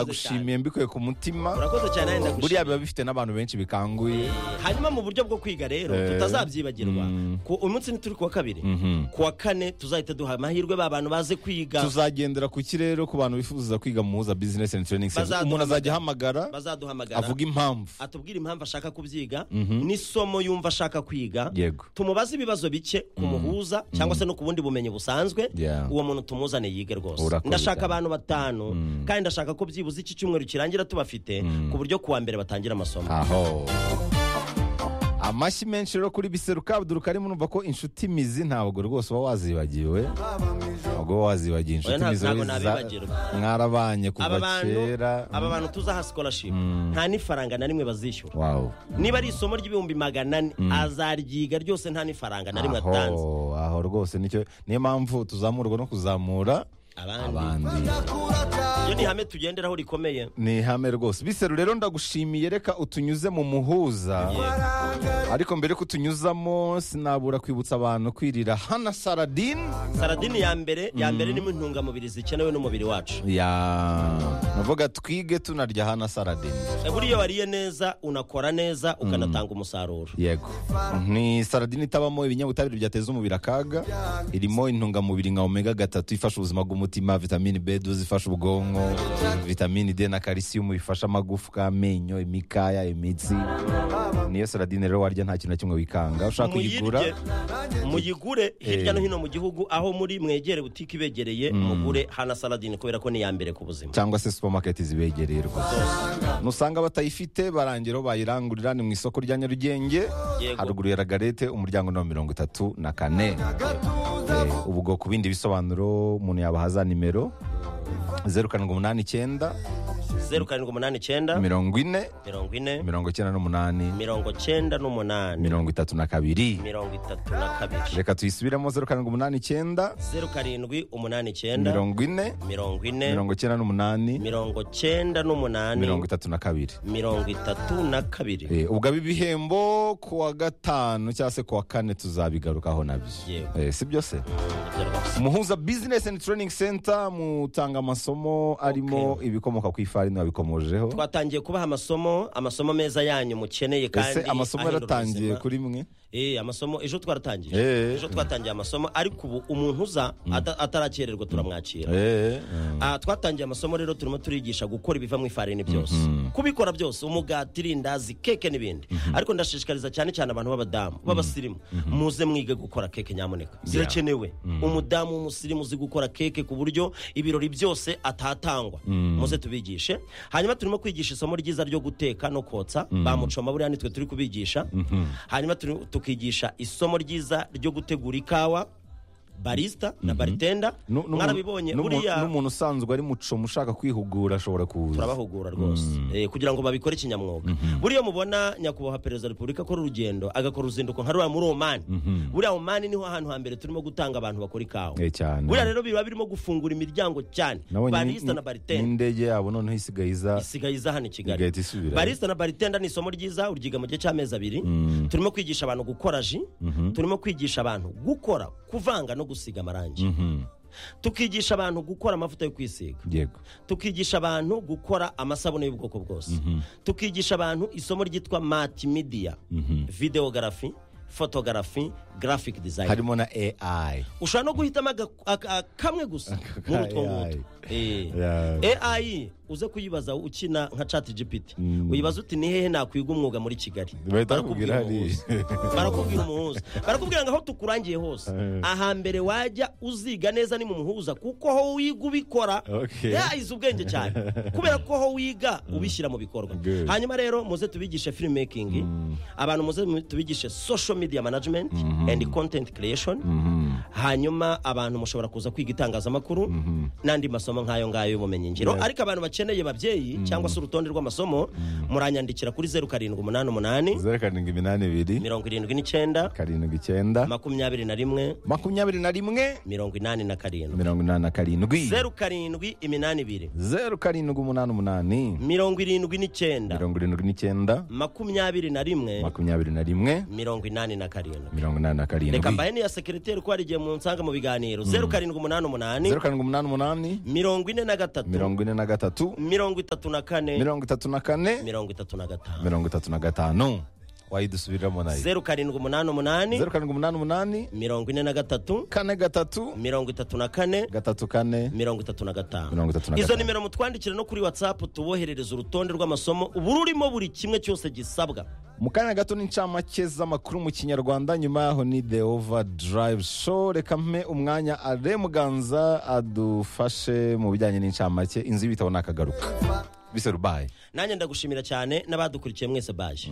ndagushimiye mbikuye ku mutima urakoze cyane nawe buriya ndagushimira biba bifite n'abantu benshi bikanguye hanyuma mu buryo bwo kwiga rero Eh. tutazabyibagirwa Mm. ku umunsi ntituri kuwa kabiri kuwa kane tuzahita duha amahirwe ba bantu baze kwiga tuzagendera ku kirere ku bantu bifuza kwiga mu muhuza business and training center Bazaduhamagara. umuntu azajya ahamagara bazaduhamagara avuga impamvu atubwire impamvu ashaka kubyiga n'isomo yumva ashaka kwiga yego tumubaze ibibazo bike ku muhuza cyangwa se no ku bundi bumenyi busanzwe Yeah. uwo muntu tumuzane yige rwose Urakoze ndashaka cyane. abantu batanu kandi ndashaka ko byibuze iki cyumweru kirangira tubafite ku buryo kuwa mbere batangira amasomo aho amashyi menshi rero kuri biseruka abdul karim urumva ko inshuti mizi ntabwo rwose uba wazibagiwe ntabwo uba wazibagiye inshuti Oya, nta- mizi ntabwo za- nabibagirwa. mwarabanye aba kuva bantu kera aba bantu tuzaha scholarship nta n'ifaranga na rimwe bazishyura wawu niba ari isomo ry'ibihumbi magana ane azaryiga ryose nta n'ifaranga na rimwe atanze aho aho rwose nicyo niyo mpamvu tuzamurwa no kuzamura abandi abandi iyo ni ihame tugenderaho rikomeye ni ihame rwose biseru rero ndagushimiye reka utunyuze mu muhuza ariko mbere ko utunyuzamo sinabura kwibutsa abantu kwirira hana saradine saradini ya mbere ya mbere ni mu ntungamubiri zikenewe n'umubiri wacu ya navuga twige tunarya hana saradine E, buriya iyo wariye neza unakora neza ukanatanga umusaruro yego ni saradine itabamo ibinyabutabire byateza umubiri akaga irimo intungamubiri nka omega gatatu ifasha ubuzima bw'umutima vitamini b12 ifasha ubwonko vitamini d na karisiyumu bifasha amagufwa amenyo imikaya imitsi niyo saradine rero warya nta kintu na kimwe wikanga ushaka kuyigura Muyirye, muyigure hirya no hino mu gihugu aho muri mwegere butike ibegereye mugure hana saladini kubera ko ni iya mbere ku buzima cyangwa se supermarket zibegereye rwose nusanga batayifite barangiraho bayirangurira ni mu isoko rya nyarugenge Yego. haruguru ya ragarete umuryango ni mirongo itatu na kane Eh, ubwo ku bindi bisobanuro umuntu yabahaza nimero zeru karindwi umunani icyenda zeru karindwi umunani icyenda mirongo ine mirongo ine mirongo icyenda n'umunani mirongo cyenda n'umunani mirongo itatu na kabiri mirongo itatu na kabiri reka tuyisubiremo zeru karindwi umunani icyenda zeru karindwi umunani icyenda mirongo ine mirongo ine mirongo icyenda n'umunani mirongo cyenda n'umunani mirongo itatu na kabiri mirongo itatu na kabiri Eh, ubwo abi bihembo ku wa gatanu cyangwa se ku wa kane tuzabigarukaho nabyo Yego. Eh, si byose Ibyo rwose. muhuza business and training center mutanga amasomo arimo ibikomoka ku ifarini wabikomojeho twatangiye kubaha amasomo amasomo meza yanyu mukeneye ese kandi amasomo ahindura yaratangiye ubuzima. kuri mwe Eh, amasomo ejo twaratangiye Eh. ejo twatangiye amasomo ariko ubu umuntu uza ata- atarakererwa turamwakira Eh, eh. Ah, twatangiye amasomo rero turimo turigisha gukora ibiva mu ifarini byose kubikora byose umugati irindazi keke n'ibindi ariko ndashishikariza cyane cyane abantu b'abadamu b'abasirimu muze mwige gukora keke nyamuneka zirakenewe umudamu w'umusirimu uzi gukora keke ku buryo ibirori byose atatangwa muze tubigishe hanyuma turimo kwigisha isomo ryiza ryo guteka no kotsa bamucoma buriya nitwe turi kubigisha hanyuma turi- tukigisha isomo ryiza ryo gutegura ikawa barista na baritenda Nu- nu- mwarabibonye nu- buriya n'umuntu usanzwe ari mucomo ushaka kwihugura ashobora kuza turabahugura rwose Eh, kugira ngo babikore kinyamwuga buriya mubona nyakubahwa perezida wa repubulika akora urugendo agakora uruzinduko nka ruriya muri omani buriya omani niho hantu hambere turimo gutanga abantu bakora ikawa Eh, cyane buriya rero biba birimo gufungura imiryango cyane Nabonye ni- barista ni- na baritenda n'indege yabo noneho isigaye iza isigaye iza hano i kigali igahita isubira barista na baritenda ni isomo ryiza uryiga mu gihe cy'amezi abiri turimo kwigisha abantu gukora ji turimo kwigisha abantu gukora kuvanga no gusiga amarangi Mhm. tukigisha abantu gukora amavuta yo kwisiga yego tukigisha abantu gukora amasabune y'ubwoko bwose tukigisha abantu isomo ryitwa multimedia videogarafi fotogarafi graphic design harimo na ai ushobora no guhitamo aga- aga- kamwe gusa muri utwo AI. ngutwo Eh. Yeah. AI uze kuyibaza ukina nka chat GPT Mm. uyibaza uti ni hehe nakwiga umwuga muri Kigali bahita bakubwira Barakubwira hari umuhuza. barakubwira umuhuza barakubwira ngo aho tukurangiye hose Eh. ahambere wajya uziga neza ni mu muhuza kuko ho wiga ubikora Okay. yahize ubwenge cyane kubera ko ho wiga ubishyira mu bikorwa Good. hanyuma rero muze tubigishe filmmaking abantu muze mu- tubigishe social media management and content creation hanyuma abantu mushobora kuza kwiga itangazamakuru n'andi masomo nk'ayo ngayo y'ubumenyi ngiro ariko abantu bakeneye babyeyi cyangwa se urutonde rw'amasomo muranyandikira kuri zeru karindwi umunani umunani zeru karindwi iminani ibiri mirongo irindwi n'icyenda karindwi icyenda makumyabiri na rimwe makumyabiri na rimwe mirongo inani na karindwi mirongo inani na karindwi zeru karindwi iminani ibiri zeru karindwi umunani umunani mirongo irindwi n'icyenda mirongo irindwi n'icyenda makumyabiri na rimwe makumyabiri na rimwe mirongo inani na karindwi mirongo inani na reka karindwi mbahe n'iya sekereteri ko hari hari igihe munsanga mu biganiro zeru karindwi umunani umunani zeru karindwi umunani umunani mirongo ine na gatatu mirongo ine na gatatu mirongo itatu na kane mirongo itatu na kane mirongo itatu na gatanu mirongo itatu na gatanu wayidusubiriramo nayo zeru karindwi umunani umunani zeru karindwi umunani umunani mirongo ine na gatatu kane gatatu mirongo itatu na kane gatatu kane mirongo itatu na gatanu mirongo itatu na izo gatanu nimero mutwandikire no kuri watsapu tuboherereza urutonde rw'amasomo ubu rurimo buri kimwe cyose gisabwa mu kanya gato n'incamake z'amakuru mu kinyarwanda nyuma yaho ni the overdrive show reka mpe umwanya are muganza adufashe mu bijyanye n'incamake inzu y'ibitabo nakagaruka biserubaye nanjye ndagushimira cyane n'abadukurikiye mwese baje